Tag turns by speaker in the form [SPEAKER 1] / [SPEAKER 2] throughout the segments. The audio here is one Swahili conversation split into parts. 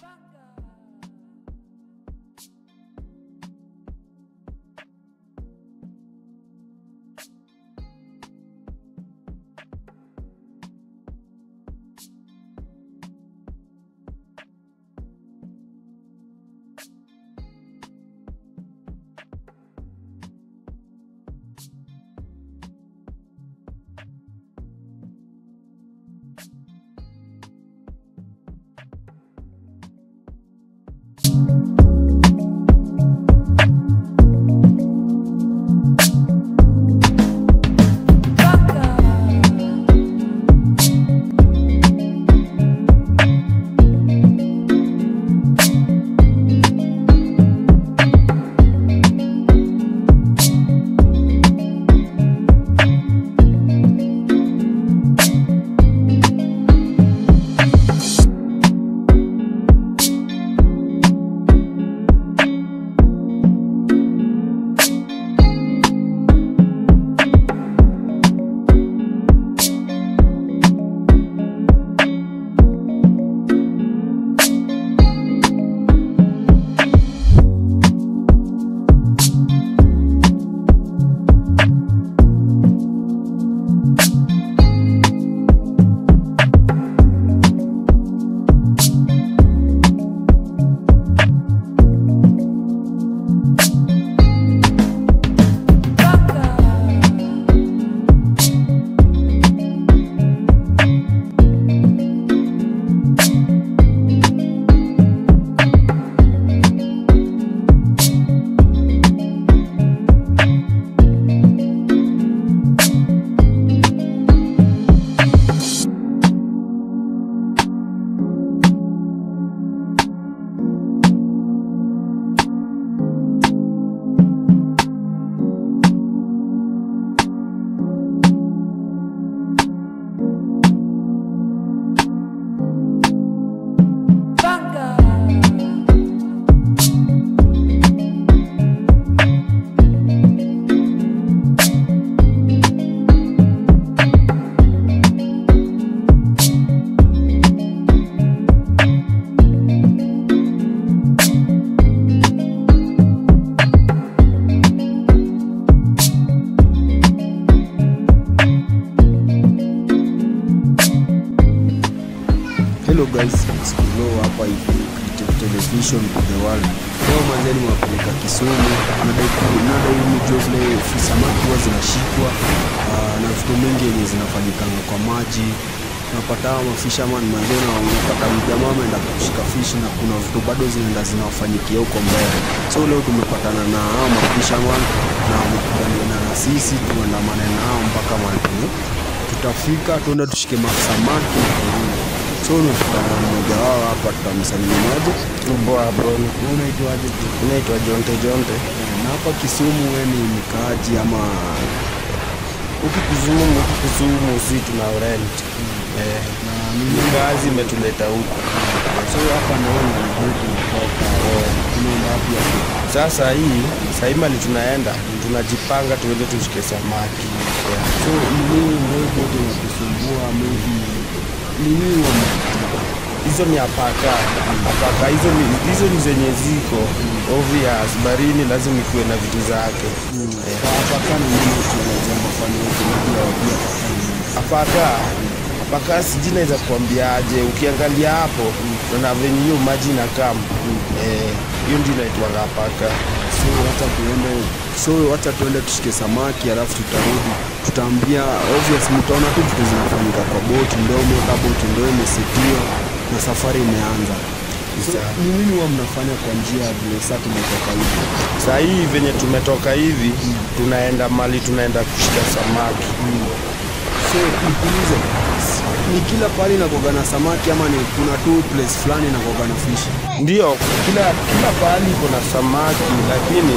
[SPEAKER 1] Hello guys, it's Kulo hapa hivi Creative Television to the world. Leo manzeni mwapeleka Kisumu, nadai nadai mjue vile samaki huwa zinashikwa ah, na vitu mingi yenye zinafanyikanga kwa maji. Unapata hawa mafisherman manzeni, na unapata mjamaa ameenda kushika fish na kuna vitu bado zinaenda zinawafanyikia huko mbele. So leo tumepatana na hawa mafisherman na wamekubaliana na sisi tuandamane nao mpaka mahali tutafika, tuende tushike masamaki na kurudi. So nimekutana na mmoja wao hapa, tutamsalimiaje?
[SPEAKER 2] Mboa bro,
[SPEAKER 1] Unaitwaje?
[SPEAKER 2] inaitwa Jonte Jonte.
[SPEAKER 1] Na hapa Kisumu wewe ni mkaaji ama
[SPEAKER 2] Huku Kisumu, huku Kisumu si tuna rent. Eh,
[SPEAKER 1] na nini?
[SPEAKER 2] kazi imetuleta huku.
[SPEAKER 1] So hapa naona ndio tunatoka tunaenda wapi hapo?
[SPEAKER 2] Sasa hii sahii mali tunaenda tunajipanga tuende tushike samaki. Yeah.
[SPEAKER 1] So ni nini ndio yote inakusumbua maybe ni nini wame-
[SPEAKER 2] Hizo ni apaka apaka, hizo ni hizo ni zenye ziko obvious, barini lazima ikuwe na vitu zake. Eh,
[SPEAKER 1] Kwa hapa kana nini tunaelezea mafanikio tunajua wapia
[SPEAKER 2] apaka apaka, sijui naweza kuambiaje, ukiangalia hapo na venye hiyo maji inakaa eh, hiyo ndio inaitwanga apaka.
[SPEAKER 1] so wacha tuende so wacha tuende tushike samaki alafu tutarudi tutaambia obvious mtaona tu vitu zinafanyika kwa boti ndo mota boti ndo imesetiwa na safari imeanza so,
[SPEAKER 2] Sawa.
[SPEAKER 1] ni nini huwa mnafanya kwa njia ya vile saa tumetoka hivi
[SPEAKER 2] Saa hii venye tumetoka hivi tunaenda mali tunaenda kushika samaki.
[SPEAKER 1] so nikuulize ni kila pahali nakoga na samaki ama ni kuna tu place fulani nakoga na fish
[SPEAKER 2] Ndio kila kila pahali iko na samaki, lakini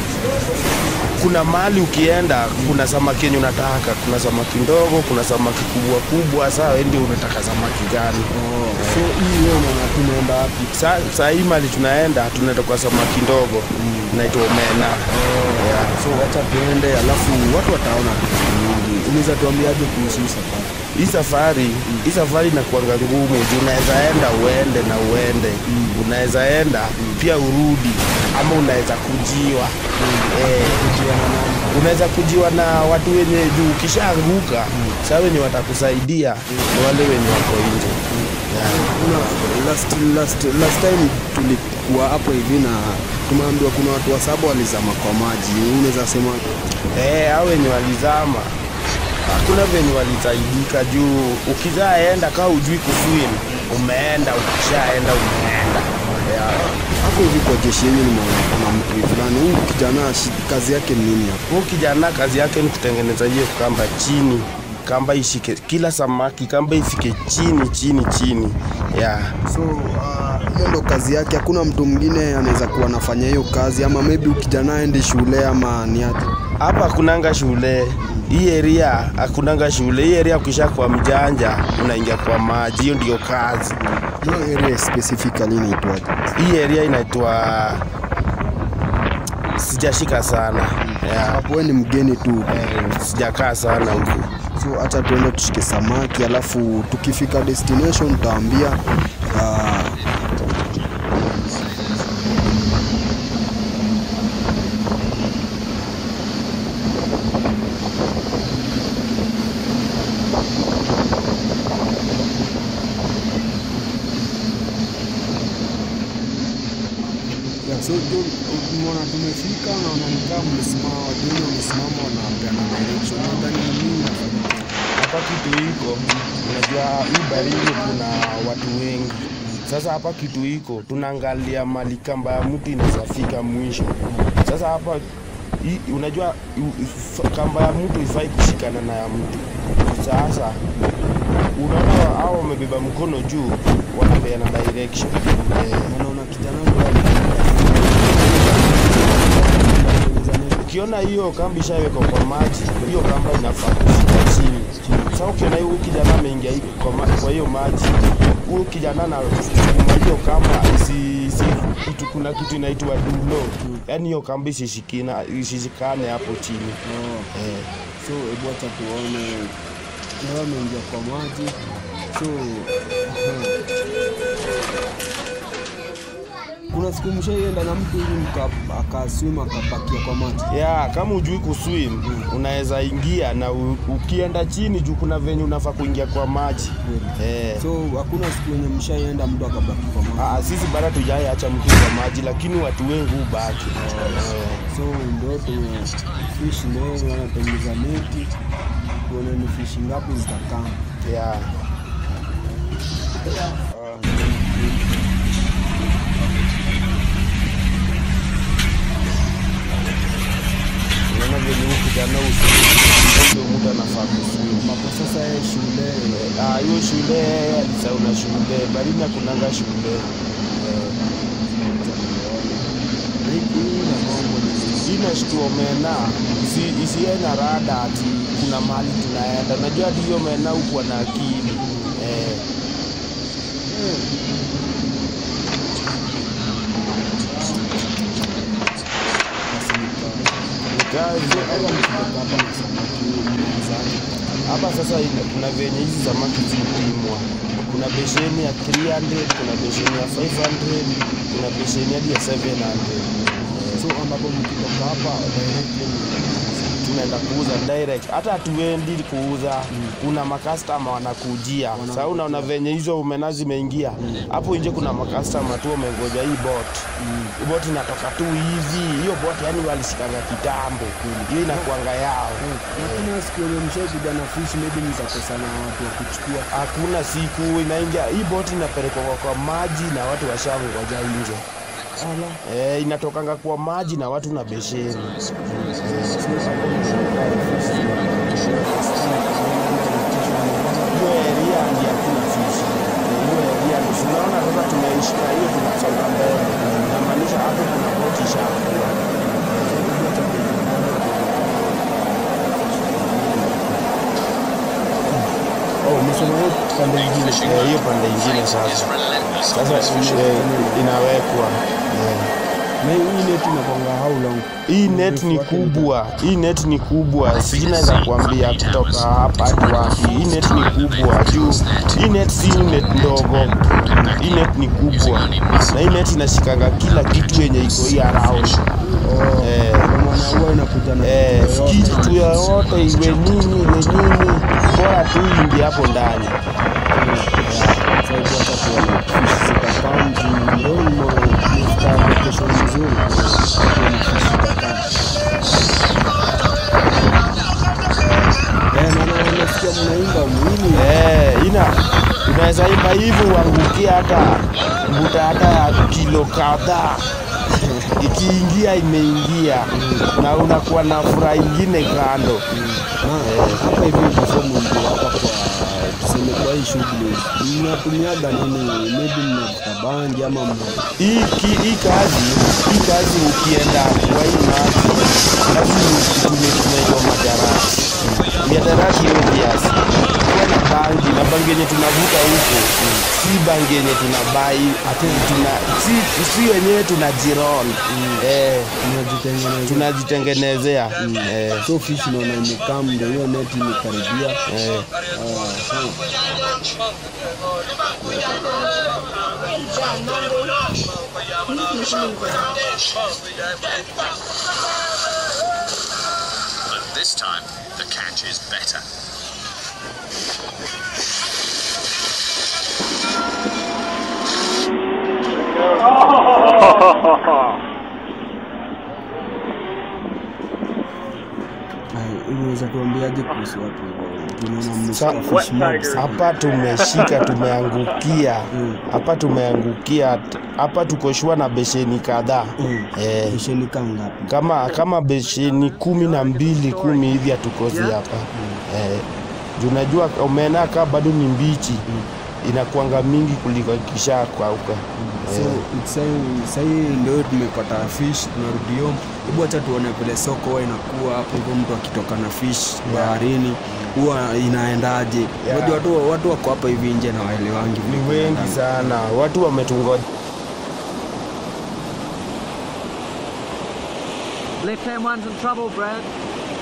[SPEAKER 2] kuna mahali ukienda kuna samaki yenye unataka. Kuna samaki ndogo, kuna samaki kubwa kubwa. Saa wewe ndio unataka samaki gani?
[SPEAKER 1] oh, so hii wewe unaona tunaenda wapi
[SPEAKER 2] Sa- Saa hii mali tunaenda tunaenda kwa samaki ndogo naitwa omena. Yeah.
[SPEAKER 1] so wacha tuende alafu watu wataona tu vitu mingi unaweza tuambiaje kuhusu hii safari
[SPEAKER 2] hii safari hii safari inakuanga ngumu juu unaweza enda uende na uende unaweza enda pia urudi ama unaweza kujiwa eh, unaweza kujiwa na watu wenye juu ukishaanguka saa wenye watakusaidia ni wale wenye wako nje yeah.
[SPEAKER 1] kuna last, last, last time tulikuwa hapo hivi na tumeambiwa kuna watu wa saba walizama kwa maji unaweza sema
[SPEAKER 2] Eh, hao wenye walizama hakuna venye walisaidika juu ukizaenda kaa ujui kuswim umeenda ukishaenda umeenda yeah.
[SPEAKER 1] hapo hivi kwa jeshi yenyu nimeona kuna mtu fulani huyu kijana shi- kazi yake ni nini hapo
[SPEAKER 2] Huyu kijana kazi yake ni kutengeneza hiyo kamba chini kamba ishike kila samaki kamba ifike chini chini chini yeah.
[SPEAKER 1] so uh, hiyo ndo kazi yake hakuna mtu mwingine anaweza kuwa anafanya hiyo kazi ama maybe huyu kijana aende shule ama ni aje
[SPEAKER 2] hapa hakunanga shule hii area hakunanga shule hii area ukisha kwa mjanja unaingia kwa maji hiyo ndio kazi
[SPEAKER 1] hiyo area specifically inaitwaje
[SPEAKER 2] hii area inaitwa sijashika sana yeah.
[SPEAKER 1] hapo wewe ni mgeni tu
[SPEAKER 2] Eh, sijakaa sana huku
[SPEAKER 1] so hata tuende tushike samaki alafu tukifika destination utaambia uh, Yeah, so tu- umeona tumefika naona nikaa mmesimama watu wengi wamesimama wanapeana direction nadhani nini inafanyika
[SPEAKER 2] hapa kitu iko unajua hii barini kuna watu wengi sasa hapa kitu iko tunaangalia mali kamba ya mtu inawezafika mwisho sasa hapa hii- unajua u- if- kamba ya mtu ifai kushikana na ya mtu sasa unaona hao wamebeba mkono juu wanapeana direction eh,
[SPEAKER 1] naona kijana ndo alikuwa
[SPEAKER 2] ukiona hiyo kamba ishawekwa kwa maji hiyo kamba inafaa kushika chini sasa ukiona huyu kijana ameingia hivi kwa, ma- kwa hiyo maji huyu kijana na sukuma hiyo kamba isi, isi, kitu, kuna kitu inaitwa dulo yaani hiyo kamba isishikina isishikane hapo chini
[SPEAKER 1] Oh,
[SPEAKER 2] eh.
[SPEAKER 1] so hebu acha tuone leo ameingia kwa maji so aha. kuna siku mshaienda na mtu hivi mka- akaswim akapakia kwa maji
[SPEAKER 2] ya kama ujui kuswim unaweza ingia na u, ukienda chini juu kuna venye unafaa kuingia kwa maji eh.
[SPEAKER 1] so hakuna siku yenye mshaienda mtu akabaki kwa maji
[SPEAKER 2] Ah, sisi bado tujai acha mtu kwa maji lakini watu wengi hubaki eh.
[SPEAKER 1] so ndo tumefish leo wanatengeza neti tuone ni fishi ngapi zitakama
[SPEAKER 2] yeah. unaona venye huyu kijana usindo mtu anafaa kuswim
[SPEAKER 1] ambapo sasa yeye shule
[SPEAKER 2] Ah, hiyo shule alisauna shule barini akunanga shule Eh,
[SPEAKER 1] hii na mambo ni
[SPEAKER 2] inashtua mena isi- isiye na rada ati kuna mahali tunaenda najua hadi hiyo mena hukuwa na akili eh, kazi hapa sasa ina- kuna venye hizi samaki zipimwa kuna besheni ya 300 kuna besheni ya 500 kuna besheni hadi ya 700
[SPEAKER 1] so ambapo mkitoka hapa directly
[SPEAKER 2] tunaenda kuuza direct hata hatuendi kuuza kuna makastama wanakujia sasa unaona venye hizo umena zimeingia hapo nje kuna makastama tu wamengoja hii bot hii bot inatoka tu hivi hiyo bot yani walishikanga kitambo hiyo inakuanga yao
[SPEAKER 1] lakini siku yenye mshaikuja na fish maybe mtakosa na watu wa kuchukua
[SPEAKER 2] hakuna siku inaingia hii boti inapelekwa kwa- kwa maji na watu washangoja nje e, inatokanga kwa maji na watu na besheni hiyo eria ndi hakuna fishi hiyo eria ndi tunaona sasa tumeishika hiyo tunasonga mbele inamaanisha hapo kuna boti ishakuwa
[SPEAKER 1] oh umesema hiyo pande ingine
[SPEAKER 2] Eh, hiyo pande ingine sasa sasa eh, inawekwa eh.
[SPEAKER 1] Na hii net inakwanga how long?
[SPEAKER 2] hii net ni
[SPEAKER 1] Urefu wake ni
[SPEAKER 2] kubwa hii net ni kubwa sijui naweza kuambia kutoka hapa hadi wapi hii net ni kubwa juu hii net si net ndogo hii net ni kubwa na hii net inashikanga kila kitu yenye iko hii around
[SPEAKER 1] Oh,
[SPEAKER 2] Eh.
[SPEAKER 1] kwa maana huwa inakuja na
[SPEAKER 2] eh,
[SPEAKER 1] kitu yoyote.
[SPEAKER 2] kitu yoyote iwe nini iwe nini bora tu ingie hapo ndani
[SPEAKER 1] Sababu hata kuona fish zitakaa mjini ndio mo- mo- location nzuri. Kuona fish zitakaa. Eh, na na- nasikia mnaimba mwini.
[SPEAKER 2] Eh, ina unaweza imba hivi uangukie hata mbuta hata ya kilo kadhaa ikiingia imeingia na unakuwa na furaha ingine kando
[SPEAKER 1] Na hapa hivi before mwingie hapa kwa tuseme kwa hii shughuli mnatumiaga nini? Maybe mnavuta bangi ama mna
[SPEAKER 2] hii ki- hii kazi hii kazi ukienda kwa hii maji lazima utumie tunaitwa madarasi miadarasi obvious kuwa na bangi na bangi yenye tunavuta huko si bangi yenye tunabai ati tuna si, si wenyewe tunajiron eh,
[SPEAKER 1] mnajitengeneza
[SPEAKER 2] tunajitengenezea eh,
[SPEAKER 1] so fish naona imekaa ndio hiyo net imekaribia.
[SPEAKER 2] eh.
[SPEAKER 1] Ah, sawa.
[SPEAKER 3] But this time, the catch is better.
[SPEAKER 1] Ai, Unaweza tuambiaje kuhusu watu ambao tunaona
[SPEAKER 2] Sa-
[SPEAKER 1] mmeshika fish mob sana?
[SPEAKER 2] hapa tumeshika tumeangukia
[SPEAKER 1] Mm.
[SPEAKER 2] hapa tumeangukia hapa tukoshua na besheni kadhaa
[SPEAKER 1] Mm.
[SPEAKER 2] eh,
[SPEAKER 1] Fisheni kaa ngapi?
[SPEAKER 2] kama kama besheni kumi na mbili kumi hivi hatukozi hapa eh, juu najua omena kaa bado ni mbichi inakuanga mingi kuliko ikisha kauka
[SPEAKER 1] So it's say- sahii ndio tumepata fish tunarudi home. Hebu acha tuone vile soko huwa inakuwa hapo hivyo, mtu akitoka na fish baharini huwa inaendaje?
[SPEAKER 2] Yeah.
[SPEAKER 1] Unajua watu watu wako hapa hivi nje na waelewangi vile
[SPEAKER 2] ni wengi
[SPEAKER 1] kunaendanga.
[SPEAKER 2] sana watu wametungoja
[SPEAKER 4] Left hand one's in trouble, Brad.